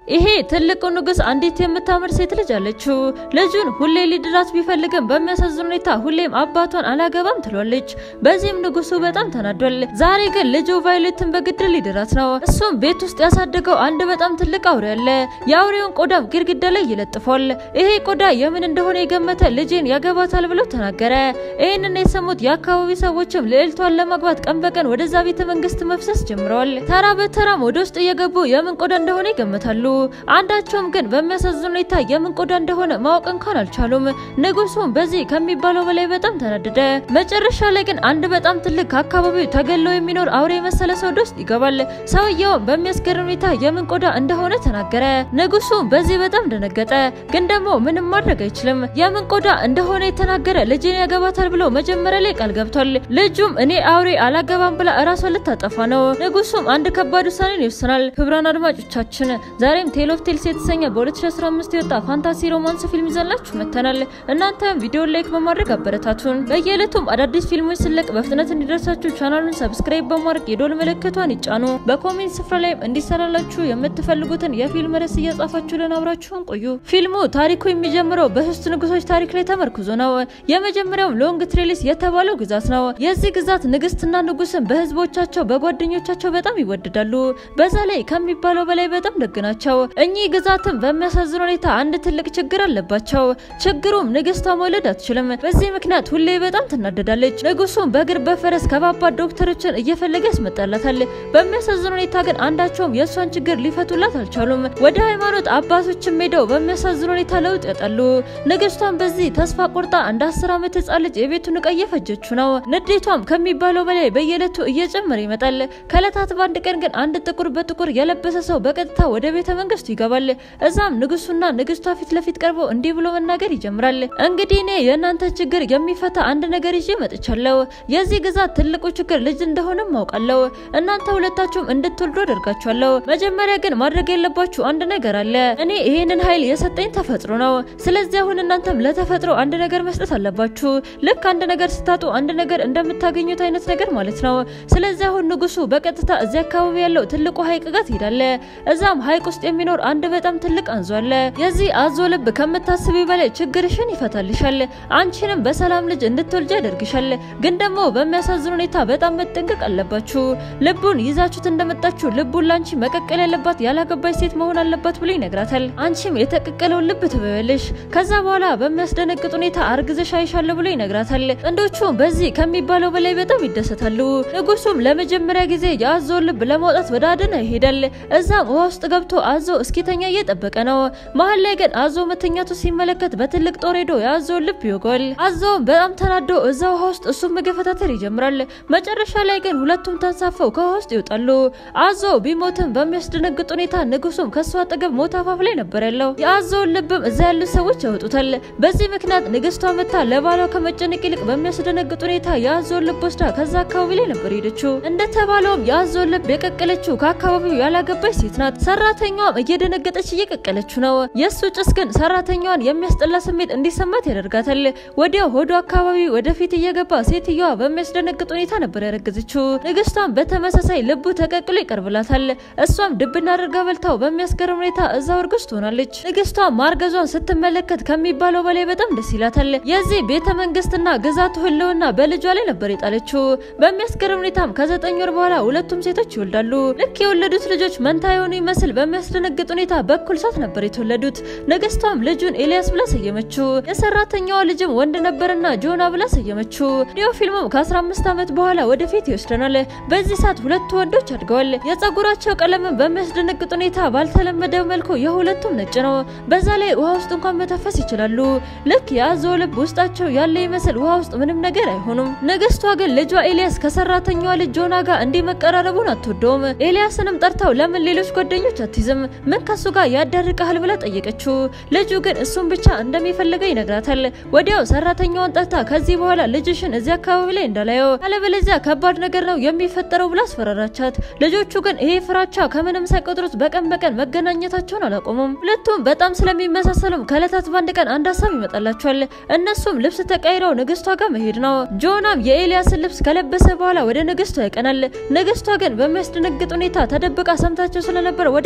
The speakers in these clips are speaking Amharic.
ይሄ ትልቁ ንጉስ አንዲት የምታምር ሴት ልጅ አለችው። ልጁን ሁሌ ሊድራት ቢፈልግም በሚያሳዝን ሁኔታ ሁሌም አባቷን አላገባም ትሏለች። በዚህም ንጉሱ በጣም ተናዷል። ዛሬ ግን ልጁ ቫዮሌትን በግድ ሊድራት ነው። እሱም ቤት ውስጥ ያሳደገው አንድ በጣም ትልቅ አውሬ አለ። የአውሬውን ቆዳም ግድግዳ ላይ ይለጥፏል። ይሄ ቆዳ የምን እንደሆነ የገመተ ልጄን ያገባታል ብሎ ተናገረ። ይህንን የሰሙት የአካባቢ ሰዎችም ልዕልቷን ለማግባት ቀን በቀን ወደዛ ቤተ መንግስት መፍሰስ ጀምረዋል። ተራ በተራም ወደ ውስጥ እየገቡ የምን ቆዳ እንደሆነ ይገምታሉ። አንዳቸውም ግን በሚያሳዝን ሁኔታ የምን ቆዳ እንደሆነ ማወቅ እንኳን አልቻሉም። ንጉሱም በዚህ ከሚባለው በላይ በጣም ተናደደ። መጨረሻ ላይ ግን አንድ በጣም ትልቅ ከአካባቢው ተገሎ የሚኖር አውሬ የመሰለ ሰው ወደ ውስጥ ይገባል። ሰውየውም በሚያስገርም ሁኔታ የምን ቆዳ እንደሆነ ተናገረ። ንጉሱም በዚህ በጣም ደነገጠ። ግን ደግሞ ምንም ማድረግ አይችልም። የምን ቆዳ እንደሆነ የተናገረ ልጅን ያገባታል ብሎ መጀመሪያ ላይ ቃል ገብቷል። ልጁም እኔ አውሬ አላገባም ብላ እራሷን ልታጠፋ ነው። ንጉሱም አንድ ከባድ ውሳኔን ይወስናል። ክቡራን አድማጮቻችን ዛሬም ቴል ኦፍ ቴልስ የተሰኘ በ2015 የወጣ ፋንታሲ ሮማንስ ፊልም ይዘላችሁ መጥተናል። እናንተም ቪዲዮ ላይክ በማድረግ አበረታቱን። በየዕለቱም አዳዲስ ፊልሞች ስለቅ በፍጥነት እንዲደርሳችሁ ቻናሉን ሰብስክራይብ በማድረግ የዶል ምልክቷን ይጫኑ። በኮሜንት ስፍራ ላይም እንዲሰራላችሁ የምትፈልጉትን የፊልም ርዕስ እያጻፋችሁልን አብራችሁን ቆዩ። ፊልሙ ታሪኩ የሚጀምረው በሶስት ንጉሶች ታሪክ ላይ ተመርኩዞ ነው። የመጀመሪያው ሎንግ ትሬሊስ የተባለው ግዛት ነው። የዚህ ግዛት ንግስትና ንጉስን በህዝቦቻቸው በጓደኞቻቸው በጣም ይወደዳሉ። በዛ ላይ ከሚባለው በላይ በጣም ደግ ናቸው። እኚህ ግዛትም በሚያሳዝን ሁኔታ አንድ ትልቅ ችግር አለባቸው። ችግሩም ንግስቷ መውለድ አትችልም። በዚህ ምክንያት ሁሌ በጣም ትናደዳለች። ንጉሱም በእግር በፈረስ ከባባድ ዶክተሮችን እየፈለገ ያስመጣላታል። በሚያሳዝን ሁኔታ ግን አንዳቸውም የእሷን ችግር ሊፈቱላት አልቻሉም። ወደ ሃይማኖት አባቶችም ሄደው በሚያሳዝን ሁኔታ ለውጥ ያጣሉ። ንግስቷም በዚህ ተስፋ ቆርጣ እንደ አስር ዓመት ህጻን ልጅ የቤቱን እቃ እየፈጀችው ነው። ንዴቷም ከሚባለው በላይ በየዕለቱ እየጨመረ ይመጣል። ከዕለታት በአንድ ቀን ግን አንድ ጥቁር በጥቁር የለበሰ ሰው በቀጥታ ወደ ቤተ መንግስቱ ይገባል። እዛም ንጉሱና ንግስቷ ፊት ለፊት ቀርቦ እንዲህ ብሎ መናገር ይጀምራል። እንግዲህ እኔ የእናንተ ችግር የሚፈታ አንድ ነገር ይዤ መጥቻለሁ። የዚህ ግዛት ትልቁ ችግር ልጅ እንደሆነም አውቃለሁ። እናንተ ሁለታችሁም እንድትወልዱ አደርጋችኋለሁ። መጀመሪያ ግን ማድረግ ያለባችሁ አንድ ነገር አለ። እኔ ይሄንን ኃይል የሰጠኝ ተፈጥሮ ነው። ስለዚህ አሁን እናንተም ለተፈጥሮ አንድ ነገር መስጠት አለባችሁ። ልክ አንድ ነገር ስታጡ አንድ ነገር እንደምታገኙት አይነት ነገር ማለት ነው። ስለዚህ አሁን ንጉሱ በቀጥታ እዚህ አካባቢ ያለው ትልቁ ሐይቅ ጋር ትሄዳለ። እዛም ሐይቅ ውስጥ የሚኖር አንድ በጣም ትልቅ አንዞ አለ። የዚህ አዞ ልብ ከምታስቢ በላይ ችግርሽን ይፈታልሻል። አንቺንም በሰላም ልጅ እንድትወልጅ ያደርግሻል። ግን ደግሞ በሚያሳዝን ሁኔታ በጣም መጠንቀቅ አለባችሁ። ልቡን ይዛችሁት እንደመጣችሁ ልቡን ላንቺ መቀቀል ያለባት ያላገባች ሴት መሆን አለባት ብሎ ይነግራታል። አንቺም የተቀቀለውን ልብ ትበያለሽ። ከዛ በኋላ በሚያስደነግጥ ሁኔታ አርግዘሽ አይሻለሁ ብሎ ይነግራታል። ጥንዶቹም በዚህ ከሚባለው በላይ በጣም ይደሰታሉ። ንጉሱም ለመጀመሪያ ጊዜ የአዞውን ልብ ለማውጣት ወደ አደና ይሄዳል። እዛም ውሃ ውስጥ ገብቶ አዞ እስኪተኛ እየጠበቀ ነው። መሀል ላይ ግን አዞ መተኛቱ ሲመለከት በትልቅ ጦር ሄዶ የአዞውን ልብ ይወጋል። አዞውም በጣም ተናዶ እዛ ውሃ ውስጥ እሱም መገፈታተር ይጀምራል። መጨረሻ ላይ ግን ሁለቱም ተንሳፈው ከውሃ ውስጥ ይወጣሉ። አዞ ቢሞትም በሚያስደነግጥ ሁኔታ ንጉሱም ከሱ አጠገብ ሞት አፋፍ ላይ ነበር ያለው። የአዞውን ልብም እዛ ያሉት ሰዎች ያወጡታል። በዚህ ምክንያት ንግስቷ መታ ለባሏ ከመጨነቅ ይልቅ በሚያስደነግጥ ሁኔታ የአዞውን ልብ ወስዳ ከዛ አካባቢ ላይ ነበር ሄደችው። እንደተባለውም የአዞውን ልብ የቀቀለችው ከአካባቢው ያላገባች ሴት ናት። ሰራተኛዋም እየደነገጠች እየቀቀለችው ነው። የእሱ ጭስ ግን ሰራተኛዋን የሚያስጠላ ስሜት እንዲሰማት ያደርጋታል። ወዲያው ሆዶ አካባቢ ወደፊት እየገባ ሴትዮዋ በሚያስደነግጥ ሁኔታ ነበር ያረገዘችው። ንግስቷም በተመሳሳይ ልቡ ተቀቅሎ ይቀርብላታል። እሷም ድብና አድርጋ በልታው በሚያስገርም ሁኔታ እዛው እርጉዝ ትሆናለች። ንግስቷ ማርገዟን ስትመለከት ከሚባለው በላይ በጣም ደስ ይላታል። የዚህ ቤተ መንግስትና ግዛቱ ህልውና በልጇ ላይ ነበር የጣለችው። በሚያስገርም ሁኔታም ከዘጠኝ ወር በኋላ ሁለቱም ሴቶች ይወልዳሉ። ልክ የወለዱት ልጆች መንታ የሆኑ ይመስል በሚያስደነግጥ ሁኔታ በኩል ሰዓት ነበር የተወለዱት። ንግስቷም ልጁን ኤልያስ ብላ ሰየመችው። የሰራተኛዋ ልጅም ወንድ ነበርና ጆና ብላ ሰየመችው። ዲዮ ፊልሙም ከ15 ዓመት በኋላ ወደፊት ይወስደናል። በዚህ ሰዓት ሁለቱ ወንዶች አድገዋል። የጸጉራቸው ቀለምን በሚያስደነግጥ ሁኔታ ባልተለመደ መልኩ የሁለቱም ነጭ ነው። በዛ ላይ ውሃ ውስጥ እንኳን መተፈስ ይችላሉ። ልክ የአዞ ልብ ውስጣቸው ያለ ይመስል ውሃ ውስጥ ምንም ነገር አይሆኑም። ንግስቷ ግን ልጇ ኤልያስ ከሰራተኛዋ ልጅ ጆና ጋር እንዲህ መቀራረቡን አትወደውም። ኤልያስንም ጠርተው ለምን ሌሎች ጓደኞች አትይዝም? ምን ከሱ ጋር ያዳርቀሃል ብላ ጠየቀችው። ልጁ ግን እሱን ብቻ እንደሚፈልገው ይነግራታል። ወዲያው ሰራተኛዋን ጠርታ ከዚህ በኋላ ልጅሽን እዚህ አካባቢ ላይ እንዳላየው አለበለዚያ ከባድ ነገር ነው የሚፈጠረው ብላ አስፈራራቻት። ልጆቹ ግን ይሄ ፍራቻ ከምንም ሳይቆጥሩት በቀን በቀን መገናኘታቸውን አላቆሙም። ሁለቱም በጣም ስለሚመሳሰሉም ከእለታት በአንድ ቀን አንድ ሀሳብ ይመጣላቸዋል። እነሱም ልብስ ተቀይረው ንግስቷ ጋር መሄድ ነው። ጆናም የኤልያስን ልብስ ከለበሰ በኋላ ወደ ንግስቷ ያቀናል። ንግስቷ ግን በሚያስደነግጥ ሁኔታ ተደብቃ ሰምታቸው ስለነበር ወዲያው ነበር ያወቀችው።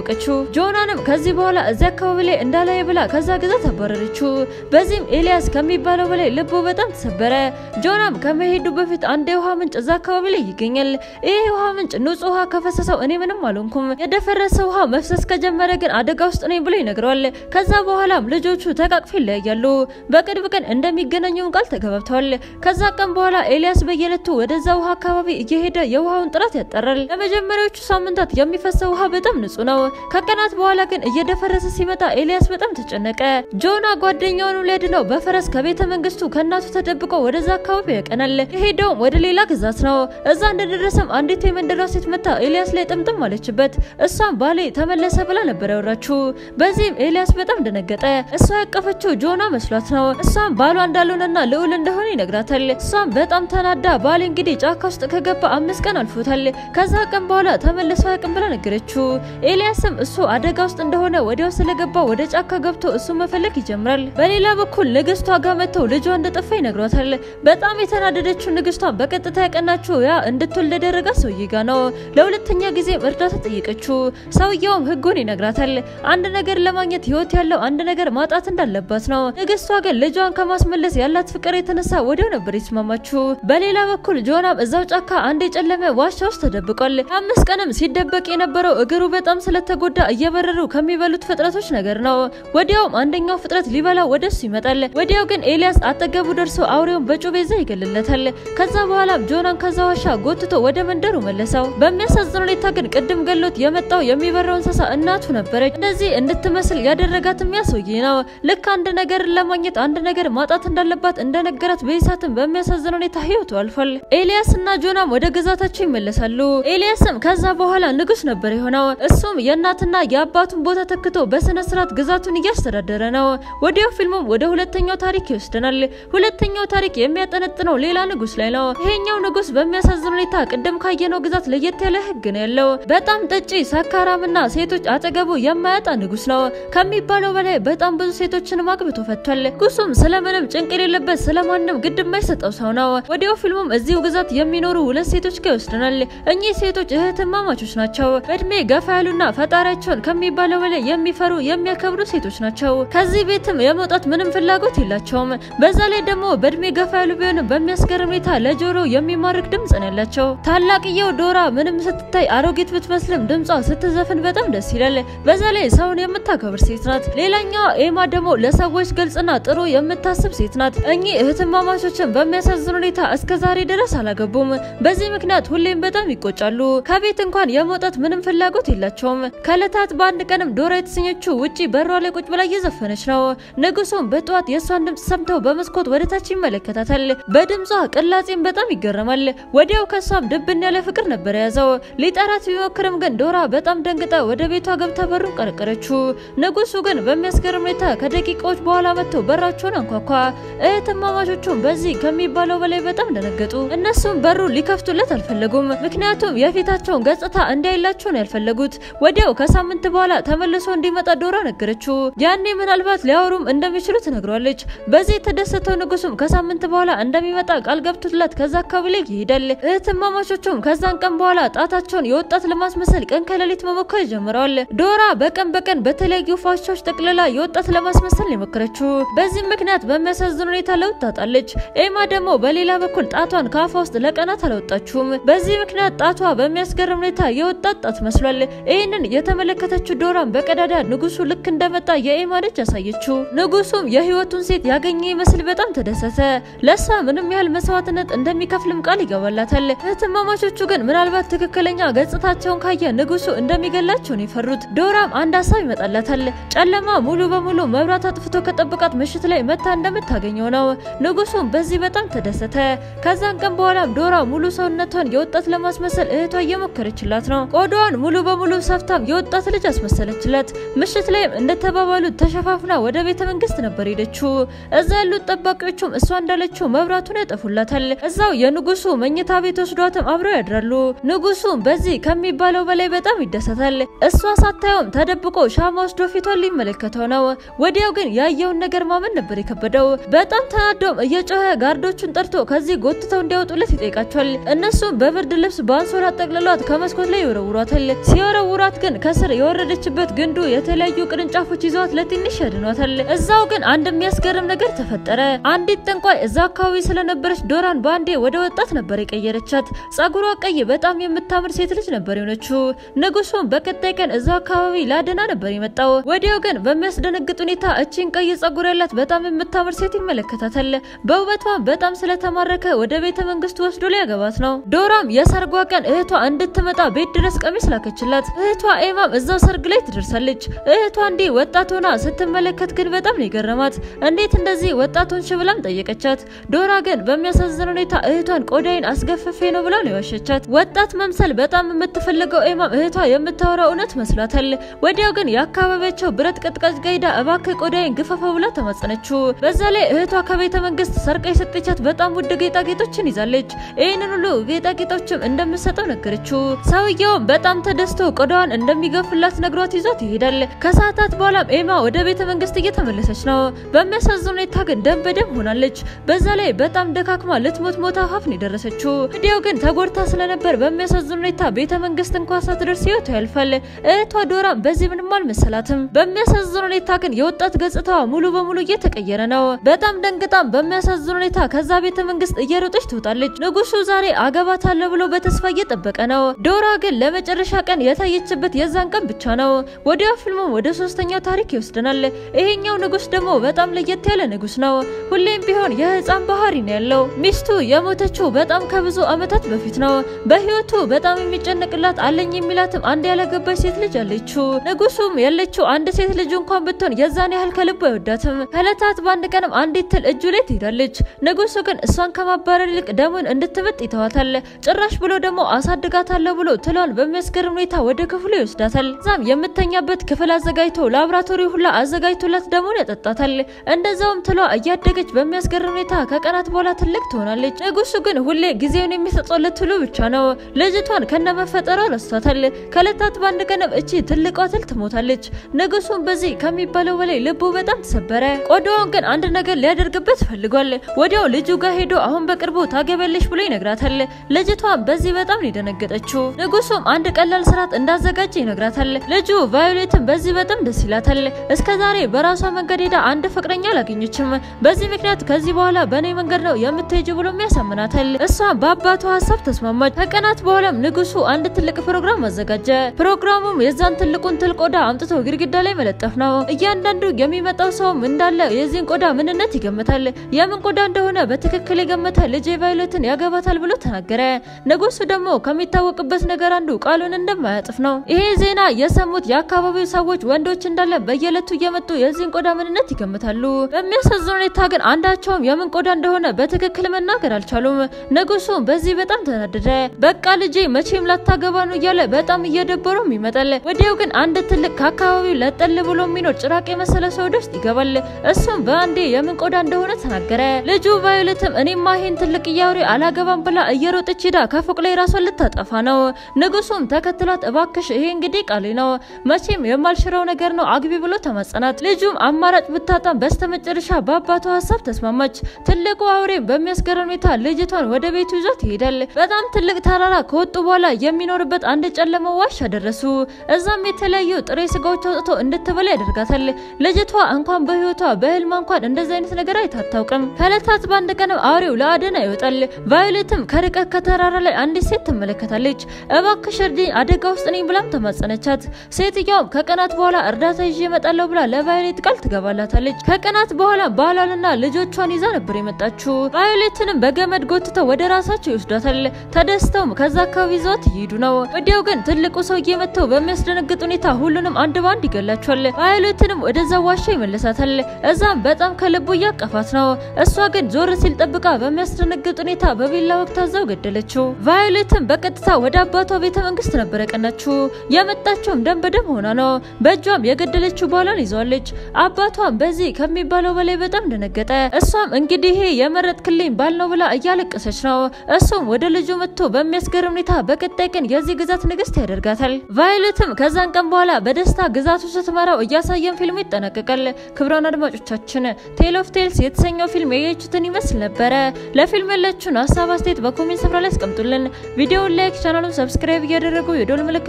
ያወቀችው። ጆናንም ከዚህ በኋላ እዚያ አካባቢ ላይ እንዳላይ ብላ ከዛ ግዛት አባረረችው። በዚህም ኤልያስ ከሚባለው በላይ ልቡ በጣም ተሰበረ። ጆናም ከመሄዱ በፊት አንድ የውሃ ምንጭ እዛ አካባቢ ላይ ይገኛል። ይህ የውሃ ምንጭ ንጹህ ውሃ ከፈሰሰው እኔ ምንም አልሆንኩም፣ የደፈረሰ ውሃ መፍሰስ ከጀመረ ግን አደጋ ውስጥ ነኝ ብሎ ይነግረዋል። ከዛ በኋላም ልጆቹ ተቃቅፈው ይለያያሉ። በቅርብ ቀን እንደሚገናኙን ቃል ተገባብተዋል። ከዛ ቀን በኋላ ኤልያስ በየዕለቱ ወደዛ ውሃ አካባቢ እየሄደ የውሃውን ጥራት ያጣራል። ለመጀመሪያዎቹ ሳምንታት የሚፈሰው ውሃ በጣም ንጹህ ነው። ከቀናት በኋላ ግን እየደፈረሰ ሲመጣ ኤልያስ በጣም ተጨነቀ። ጆና ጓደኛውን ሊያድነው በፈረስ ከቤተ መንግስቱ ከእናቱ ተደብቆ ወደዛ አካባቢ ያቀናል። የሄደውም ወደ ሌላ ግዛት ነው። እዛ እንደደረሰም አንዲት የመንደሯ ሴት መታ ኤልያስ ላይ ጥምጥም አለችበት። እሷም ባሌ ተመለሰ ብላ ነበር ያወራችው። በዚህም ኤልያስ በጣም ደነገጠ። እሷ ያቀፈችው ጆና መስሏት ነው። እሷም ባሏ እንዳልሆነና ልዑል እንደሆነ ይነግራታል። እሷም በጣም ተናዳ ባሌ እንግዲህ ጫካ ውስጥ ከገባ አምስት ቀን አልፎታል፣ ከዛ ቀን በኋላ ተመልሶ አያውቅም ብላ ነገረችው። ኤልያስም እሱ አደጋ ውስጥ እንደሆነ ወዲያው ስለገባ ወደ ጫካ ገብቶ እሱ መፈለግ ይጀምራል። በሌላ በኩል ንግስቷ ጋር መጥተው ልጇ እንደጠፋ ይነግሯታል። በጣም የተናደደችው ንግስቷን በቀጥታ ያቀናችው ያ እንድትወልድ ያደረጋ ሰውዬ ጋ ነው። ለሁለተኛ ጊዜም እርዳታ ጠየቀችው። ሰውየውም ህጉን ይነግራታል። አንድ ነገር ለማግኘት ህይወት ያለው አንድ ነገር ማጣት እንዳለባት ነው። ንግስቷ ግን ልጇን ከማስመለስ ያላት ፍቅር የተነሳ ወዲያው ነበር የተስማማችው። በሌላ በኩል ጆናም እዛው ጫካ አንድ የጨለመ ዋሻ ውስጥ ተደብቋል። አምስት ቀንም ሲደበቅ የነበረው እግሩ በጣም ስለተጎዳ እየበረሩ ከሚበሉት ፍጥረቶች ነገር ነው። ወዲያውም አንደኛው ፍጥረት ሊበላው ወደሱ ይመጣል። ወዲያው ግን ኤልያስ አጠገቡ ደርሶ አውሬውን በጩቤ ይዛ ይገልለታል። ከዛ በኋላም ጆናን ከዛ ዋሻ ጎትቶ ወደ መንደሩ መለሰው። በሚያሳዝን ሁኔታ ግን ቅድም ገሎት የመጣው የሚበረው እንስሳ እናቱ ነበረች። እንደዚህ እንድትመስል ያደረጋት የሚያስወይ ነው። ልክ አንድ ነገርን ለማግኘት አንድ ነገር ማጣት እንዳለባት እንደነገራት በይሳትም በሚያሳዝን ሁኔታ ህይወቱ አልፏል። ኤልያስ እና ጆናም ወደ ግዛታቸው ይመለሳሉ። ኤልያስም ከዛ በኋላ ንጉስ ነበር የሆነው። እሱም የእናትና የአባቱን ቦታ ተክቶ በስነ ስርዓት ግዛቱን እያስተዳደረ ነው። ወዲያው ፊልሙም ወደ ሁለተኛው ታሪክ ይወስደናል። ሁለተኛው ታሪክ የሚያጠነጥነው ሌላ ንጉስ ላይ ነው። ይሄኛው ንጉስ በሚያሳዝን ሁኔታ ቅድም ካየነው ግዛት ለየት ያለ ህግ ነው ያለው። በጣም ጠጪ፣ ሰካራምና ሴቶች አጠገቡ የማያጣ ንጉስ ነው ከሚባለው በላይ በጣም ብዙ ሴቶችን አግብቶ ፈቷል። ንጉሱም ስለምንም ጭንቅ የሌለበት ስለማንም ግድ የማይሰጠው ሰው ነው። ወዲያው ፊልሙም እዚሁ ግዛት የሚኖሩ ሁለት ሴቶች ጋር ይወስደናል። እኚህ ሴቶች እህትማማቾች ናቸው። በእድሜ ገፋ ያሉና ፈጣሪያቸውን ከሚባለው በላይ የሚፈሩ የሚያከብሩ ሴቶች ናቸው። ከዚህ ቤትም የመውጣት ምንም ፍላጎት የላቸውም። በዛ ላይ ደግሞ በእድሜ ገፋ ያሉ ቢሆንም በሚያስገርም ሁኔታ ለጆሮ የሚማርክ ድምጽ ነው ያላቸው። ታላቅየው ዶራ ምንም ስትታይ አሮጊት ብትመስልም ድምጿ ስትዘፍን በጣም ደስ ይላል። በዛ ላይ ሰውን የምታከብር ሴት ናት። ሌላኛዋ ኤማ ደግሞ ለሰዎች ግልጽና ጥሩ የምታስብ ሴት ናት። እኚህ እህትማማቾችን በሚያሳዝን ሁኔታ እስከ ዛሬ ድረስ አላገቡም። በዚህ ምክንያት ሁሌም በጣም ይቆጫሉ። ከቤት እንኳን የመውጣት ምንም ፍላጎት የላቸውም። ከእለታት በአንድ ቀንም ዶራ የተሰኘችው ውጪ በሯ ላይ ቁጭ ብላ እየዘፈነች ነው። ንጉሱም በጠዋት የእሷን ድምጽ ሰምተው በመስኮት ወደታች ይመለከታታል። በድምጿ ቅላጼም በጣም ይገረማል። ወዲያው ከሷም ድብን ያለ ፍቅር ነበር የያዘው። ሊጠራት ቢሞክርም ግን ዶራ በጣም ደንግጣ ወደ ቤቷ ገብታ በሩን ቀረቀረችው። ንጉሱ ግን በሚያስገርም ሁኔታ ከደቂቃዎች በኋላ መጥተው በራቸውን አንኳኳ። እህትማማቾቹም በዚህ ከሚባለው በላይ በጣም ደነገጡ። እነሱም በሩ ሊከፍቱለት አልፈለጉም። ምክንያቱም የፊታቸውን ገጽታ እንዲያይላቸው ነው ያልፈለጉት። ወዲያው ከሳምንት በኋላ ተመልሶ እንዲመጣ ዶራ ነገረችው። ያኔ ምናልባት ሊያወሩም እንደሚችሉ ትነግሯለች። በዚህ የተደሰተው ንጉሱም ከሳምንት በኋላ እንደሚመጣ ቃል ገብቶላት ከዛ አካባቢ ላይ ይሄዳል። እህትማማቾቹም ከዛን ቀን በኋላ ጣታቸውን የወጣት ለማስመሰል ቀን ከሌሊት መሞከር ጀምረዋል። ዶራ በቀን በቀን በተለያዩ ፋሻዎች ጠቅልላ የወጣት ለማስመሰል ነው የሞከረችው። በዚህ ምክንያት በሚያሳዝን ሁኔታ ለውጥ ታጣለች። ኤማ ደግሞ በሌላ በኩል ጣቷን ከአፏ ውስጥ ለቀናት አላወጣችውም። በዚህ ምክንያት ጣቷ በሚያስገርም ሁኔታ የወጣት ጣት መስሏል። ይህንን የተመለከተችው ዶራን በቀዳዳ ንጉሱ ልክ እንደመጣ የኤማ ልጅ ያሳየችው። ንጉሱም የህይወቱን ሴት ያገኘ ይመስል በጣም ተደሰተ። ለሷ ምንም ያህል መስዋዕትነት እንደሚከፍልም ቃል ይገባላታል። እህትማማቾቹ ግን ምናልባት ትክክለኛ ገጽታቸውን ካየ ንጉሱ እንደሚገላቸው ነው የፈሩት። ዶራም አንድ ሀሳብ ይመጣላታል። ጨለማ ሙሉ በሙሉ መብራት አጥፍቶ ከጠበቃት ምሽት ላይ መታ እንደምታገኘው ነው። ንጉሱም በዚህ በጣም ተደሰተ። ከዛን ቀን በኋላም ዶራ ሙሉ ሰውነቷን የወጣት ለማስመሰል እህቷ እየሞከረችላት ነው። ቆዳዋን ሙሉ በሙሉ ሰፍታም የወጣት ልጅ አስመሰለችላት። ምሽት ላይም እንደተባባሉት ተሸፋፍና ወደ ቤተ መንግስት ነበር ሄደችው። እዛ ያሉት ጠባቂዎቹም እሷ እንዳለችው መብራቱን ያጠፉላታል። እዛው የንጉሱ መኝታ ቤት ወስዷትም አብረው ያድራሉ። ንጉሱም በዚህ ከሚባለው በላይ በጣም ይደሰታል። እሷ ሳታየውም ተደብቆ ሻማ ወስዶ ፊቷን ሊመለከተው ነው። ወዲያው ግን ያየውን ነገር ማመን ነበር የከበደው። በጣም ተናዶም እየጮኸ ጋርዶቹን ጠርቶ ከዚህ ጎትተው እንዲያወጡለት ይጠይቃቸዋል። እነሱም በብርድ ልብስ በአንሶላ ጠቅልሏት ከመስኮት ላይ ይወረውሯታል። ሲወረውሯት ግን ግን ከስር የወረደችበት ግንዱ የተለያዩ ቅርንጫፎች ይዘዋት ለትንሽ ያድኗታል። እዛው ግን አንድ የሚያስገርም ነገር ተፈጠረ። አንዲት ጠንቋይ እዛ አካባቢ ስለነበረች ዶራን በአንዴ ወደ ወጣት ነበር የቀየረቻት። ጸጉሯ ቀይ በጣም የምታምር ሴት ልጅ ነበር የሆነችው። ንጉሱም በቀጣይ ቀን እዛ አካባቢ ላደና ነበር የመጣው። ወዲያው ግን በሚያስደነግጥ ሁኔታ እቺን ቀይ ጸጉር ያላት በጣም የምታምር ሴት ይመለከታታል። በውበቷ በጣም ስለተማረከ ወደ ቤተ መንግስቱ ወስዶ ሊያገባት ነው። ዶራም የሰርጓ ቀን እህቷ እንድትመጣ ቤት ድረስ ቀሚስ ላከችላት። እህቷ ኤማም እዛው ሰርግ ላይ ትደርሳለች። እህቷ እንዲህ ወጣት ሆና ስትመለከት ግን በጣም ነው የገረማት። እንዴት እንደዚህ ወጣት ሆንሽ ብላም ጠየቀቻት። ዶራ ግን በሚያሳዝን ሁኔታ እህቷን ቆዳይን አስገፍፌ ነው ብላ ነው የዋሸቻት። ወጣት መምሰል በጣም የምትፈልገው ኤማም እህቷ የምታወራው እውነት መስሏታል። ወዲያው ግን የአካባቢያቸው ብረት ቀጥቃጭ ጋይዳ እባክህ ቆዳይን ግፈፈ ብላ ተማጸነችው። በዛ ላይ እህቷ ከቤተ መንግስት ሰርቃ የሰጠቻት በጣም ውድ ጌጣጌጦችን ይዛለች። ይህንን ሁሉ ጌጣጌጦችም እንደምሰጠው ነገረችው። ሰውየውም በጣም ተደስቶ ቆዳዋን እንደሚገፍላት ነግሯት ይዟት ይሄዳል። ከሰዓታት በኋላም ኤማ ወደ ቤተ መንግስት እየተመለሰች ነው። በሚያሳዝን ሁኔታ ግን ደም በደም ሆናለች። በዛ ላይ በጣም ደካክማ ልትሞት ሞታ ሀፍ ነው የደረሰችው። ወዲያው ግን ተጎድታ ስለነበር በሚያሳዝን ሁኔታ ቤተ መንግስት እንኳ ሳትደርስ ህይወቷ ያልፋል። እህቷ ዶራ በዚህ ምንም አልመሰላትም። በሚያሳዝን ሁኔታ ግን የወጣት ገጽታዋ ሙሉ በሙሉ እየተቀየረ ነው። በጣም ደንግጣም በሚያሳዝን ሁኔታ ከዛ ቤተ መንግስት እየሮጠች ትወጣለች። ንጉሱ ዛሬ አገባታለሁ ብሎ በተስፋ እየጠበቀ ነው። ዶራ ግን ለመጨረሻ ቀን የታየችበት የዛን ቀን ብቻ ነው። ወዲያው ፊልሙም ወደ ሶስተኛው ታሪክ ይወስደናል። ይሄኛው ንጉስ ደግሞ በጣም ለየት ያለ ንጉስ ነው። ሁሌም ቢሆን የህፃን ባህሪ ነው ያለው። ሚስቱ የሞተችው በጣም ከብዙ አመታት በፊት ነው። በህይወቱ በጣም የሚጨነቅላት አለኝ የሚላትም አንድ ያላገባች ሴት ልጅ አለችው። ንጉሱም ያለችው አንድ ሴት ልጅ እንኳን ብትሆን የዛን ያህል ከልቡ አይወዳትም። ከዕለታት በአንድ ቀንም አንዲት ትል እጁ ላይ ትሄዳለች። ንጉሱ ግን እሷን ከማባረር ይልቅ ደሙን እንድትመጥ ይተዋታል። ጭራሽ ብሎ ደግሞ አሳድጋታለሁ ብሎ ትሏን በሚያስገርም ሁኔታ ወደ ክፍሉ ይወስዳታል። እዛም የምተኛበት ክፍል አዘጋጅቶ ላብራቶሪ ሁላ አዘጋጅቶላት ደሙን ያጠጣታል። እንደዛውም ትሏ እያደገች በሚያስገርም ሁኔታ ከቀናት በኋላ ትልቅ ትሆናለች። ንጉሱ ግን ሁሌ ጊዜውን የሚሰጠው ለትሉ ብቻ ነው። ልጅቷን ከነመፈጠሯ ረስቷታል። ከዕለታት በአንድ ቀንም እቺ ትልቋ ትል ትሞታለች። ንጉሱም በዚህ ከሚባለው በላይ ልቡ በጣም ተሰበረ። ቆዳዋን ግን አንድ ነገር ሊያደርግበት ፈልጓል። ወዲያው ልጁ ጋር ሄዶ አሁን በቅርቡ ታገቢያለሽ ብሎ ይነግራታል። ልጅቷን በዚህ በጣም ነው የደነገጠችው። ንጉሱም አንድ ቀላል ስርዓት እንዳዘጋጀ ይነግራታል። ልጁ ቫዮሌትን በዚህ በጣም ደስ ይላታል። እስከ ዛሬ በራሷ መንገድ ሄዳ አንድ ፍቅረኛ አላገኘችም። በዚህ ምክንያት ከዚህ በኋላ በእኔ መንገድ ነው የምትሄጅ ብሎ ያሳምናታል። እሷም በአባቷ ሀሳብ ተስማማች። ከቀናት በኋላም ንጉሱ አንድ ትልቅ ፕሮግራም አዘጋጀ። ፕሮግራሙም የዛን ትልቁን ትል ቆዳ አምጥቶ ግድግዳ ላይ መለጠፍ ነው። እያንዳንዱ የሚመጣው ሰውም እንዳለ የዚህን ቆዳ ምንነት ይገምታል። የምን ቆዳ እንደሆነ በትክክል የገመተ ልጄ ቫዮሌትን ያገባታል ብሎ ተናገረ። ንጉሱ ደግሞ ከሚታወቅበት ነገር አንዱ ቃሉን እንደማያጥፍ ነው። ይሄ ዜና የሰሙት የአካባቢው ሰዎች ወንዶች እንዳለ በየዕለቱ እየመጡ የዚህን ቆዳ ምንነት ይገምታሉ። በሚያሳዝን ሁኔታ ግን አንዳቸውም የምን ቆዳ እንደሆነ በትክክል መናገር አልቻሉም። ንጉሱ በዚህ በጣም ተናደደ። በቃ ልጄ መቼም ላታገባ ነው እያለ በጣም እየደበረውም ይመጣል። ወዲያው ግን አንድ ትልቅ ከአካባቢው ለጠል ብሎ የሚኖር ጭራቅ የመሰለ ሰው ወደ ውስጥ ይገባል። እሱም በአንዴ የምን ቆዳ እንደሆነ ተናገረ። ልጁ ቫዮሌትም እኔማ ይሄን ትልቅ እያውሬ አላገባም ብላ እየሮጠች ሄዳ ከፎቅ ላይ ራሷን ልታጠፋ ነው። ንጉሱም ተከትሏት እባክሽ ይሄ እንግዲህ ቃሌ ነው መቼም የማልሽረው ነገር ነው አግቢ ብሎ ተማጸናት። ልጁም አማራጭ ብታጣም በስተመጨረሻ በአባቷ ሀሳብ ተስማማች። ትልቁ አውሬ በሚያስገርም ሁኔታ ልጅቷን ወደ ቤቱ ይዟት ይሄዳል። በጣም ትልቅ ተራራ ከወጡ በኋላ የሚኖርበት አንድ ጨለማ ዋሻ ደረሱ። እዛም የተለያዩ ጥሬ ስጋዎች አውጥቶ እንድትበላ ያደርጋታል። ልጅቷ እንኳን በህይወቷ በህልማ እንኳን እንደዚህ አይነት ነገር አይታታውቅም። ከዕለታት በአንድ ቀንም አውሬው ለአደና ይወጣል። ቫዮሌትም ከርቀት ከተራራ ላይ አንዲት ሴት ትመለከታለች። እባክሽ እርዳኝ አደጋ ውስጥ ነኝ ብላም ተማጸነቻት። ሴትየውም ከቀናት በኋላ እርዳታ ይዤ እመጣለሁ ብላ ለቫዮሌት ቃል ትገባላታለች። ከቀናት በኋላ ባሏንና ልጆቿን ይዛ ነበር የመጣችው። ቫዮሌትንም በገመድ ጎትተው ወደ ራሳቸው ይወስዷታል። ተደስተውም ከዛ አካባቢ ይዘዋት እየሄዱ ነው። ወዲያው ግን ትልቁ ሰውዬ መጥተው በሚያስደነግጥ ሁኔታ ሁሉንም አንድ ባንድ ይገላቸዋል። ቫዮሌትንም ወደዛ ዋሻ ይመለሳታል። እዛም በጣም ከልቡ እያቀፋት ነው። እሷ ግን ዞር ሲል ጠብቃ በሚያስደነግጥ ሁኔታ በቢላ ወቅት አዛው ገደለችው። ቫዮሌትም በቀጥታ ወደ አባቷ ቤተ መንግስት ነበር ያቀናችው። የመጣችውም ደም በደም ሆና ነው። በእጇም የገደለችው ባሏን ይዘዋለች። አባቷም በዚህ ከሚባለው በላይ በጣም ደነገጠ። እሷም እንግዲህ ይሄ የመረጥክልኝ ባል ነው ብላ እያለቀሰች ነው። እሱም ወደ ልጁ መጥቶ በሚያስገርም ሁኔታ በቀጣይ ቀን የዚህ ግዛት ንግስት ያደርጋታል። ቫዮሌትም ከዛን ቀን በኋላ በደስታ ግዛቱ ስትመራው እያሳየን ፊልሙ ይጠናቀቃል። ክብሯን አድማጮቻችን ቴል ኦፍ ቴልስ የተሰኘው ፊልም ያያችሁትን ይመስል ነበረ። ለፊልም ያላችሁን ሀሳብ አስተያየት በኮሜንት ስፍራ ላይ አስቀምጡልን። ቪዲዮውን ላይክ፣ ቻናሉን ሰብስክራይብ እያደረጉ የዶል ምልክቷን በመጫን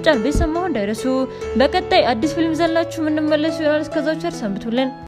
በመጫን ቤተሰብ መሆን እንዳይረሱ። በቀጣይ አዲስ ፊልም ዘላችሁ የምንመለሱ ይሆናል። እስከዛው ቸር ሰንብቱልን።